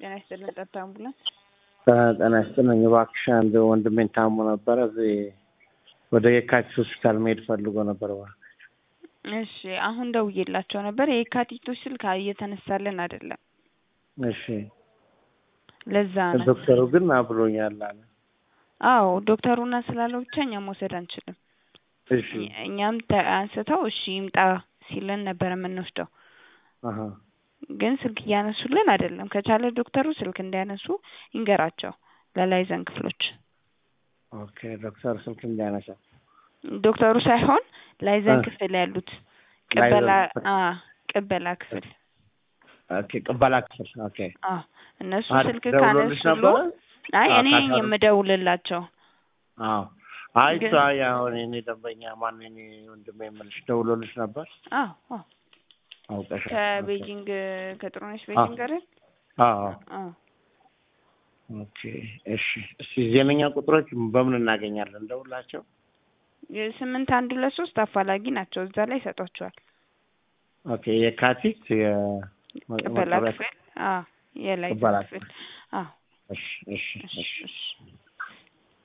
ጤና ይስጥልን። ጸጥታ አምቡላንስ ጤና ይስጥልኝ። እባክሽ አንድ ወንድሜን ታሞ ነበረ እዚህ ወደ የካቲት ሆስፒታል መሄድ ፈልጎ ነበር። እባክሽ እሺ፣ አሁን ደውዬላቸው ነበር። የካቲቶች ስልክ እየተነሳልን አይደለም። እሺ፣ ለዛ ነው። ዶክተሩ ግን አብሮኛል አለ። አዎ ዶክተሩና ስላለው ብቻ እኛም መውሰድ አንችልም። እሺ እኛም ተ- አንስተው እሺ ይምጣ ሲለን ነበር የምንወስደው፣ አሀ ግን ስልክ እያነሱልን አይደለም። ከቻለ ዶክተሩ ስልክ እንዲያነሱ ይንገራቸው ለላይዘን ክፍሎች። ኦኬ ዶክተር ስልክ እንዲያነሳ ዶክተሩ ሳይሆን ላይዘን እ ክፍል ያሉት ቅበላ ላይዘን አ ቅበላ ክፍል ኦኬ ቅበላ ክፍል ኦኬ አ እነሱ አ ስልክ ደውሎልሽ ካነሱሉ ነበረ? አይ አዎ እኔ ነኝ ካሳሩ የምደውልላቸው አዎ አይ ግን እሷ አሁን የኔ ደንበኛ ማን የኔ ወንድሜ የምልሽ ደውሎልሽ ነበር? አዎ አዎ አውቀሻል። ኦኬ ከቤጂንግ ከጥሩነሽ አዎ ቤጂንግ አይደል? አዎ አዎ ኦኬ እሺ። እስቲ ዜነኛ ቁጥሮች በምን እናገኛለን? ደውላቸው። የስምንት አንድ ሁለት ሶስት አፋላጊ ናቸው። እዛ ላይ ይሰጧቸዋል። ኦኬ የካቲት ቅበላ የመጦሪያ ክፍል አዎ የላይዘን ቅበላ ክፍል ክፍል አዎ እሺ እሺ እሺ እሺ እሺ